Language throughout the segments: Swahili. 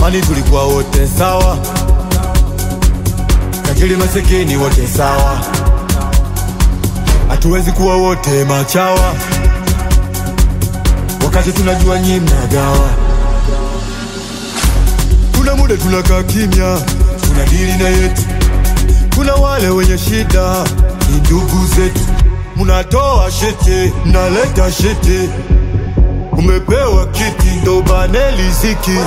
Zamani tulikuwa wote sawa, tajiri masikini wote sawa, hatuwezi kuwa wote machawa, wakati tunajua nyi mnagawa. Kuna muda tunakaa kimya, tunadili na yetu. Kuna wale wenye shida, ni ndugu zetu. Munatoa shete, mnaleta shete, umepewa kiti ndo bane liziki.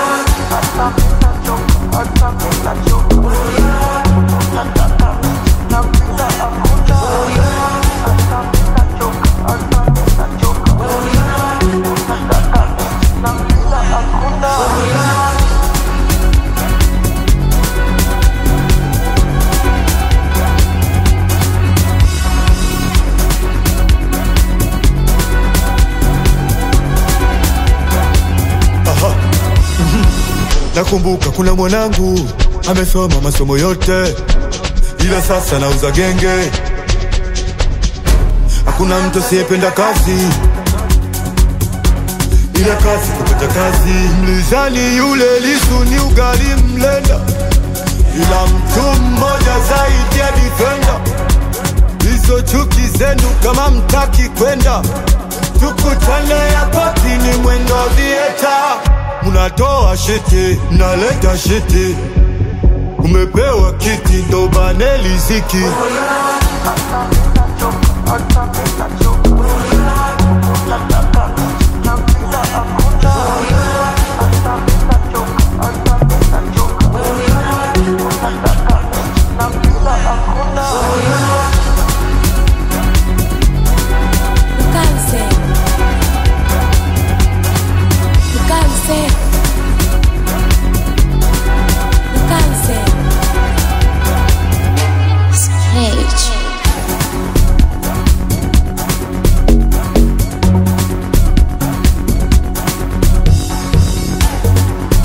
Aha. Mhm. Nakumbuka kuna mwanangu amesoma masomo yote, ila sasa nauza genge. Hakuna mtu asiyependa kazi, ila kazi kupata kazi. Mlizani yule Lisu ni ugali mlenda, ila mtu mmoja zaidi ya defender. Hizo chuki zenu kama mtaki kwenda, tukutane hapa ni mwendo vieta. Munatoa shete, mnaleta shete, umepewa kiti ndo bane liziki. Hata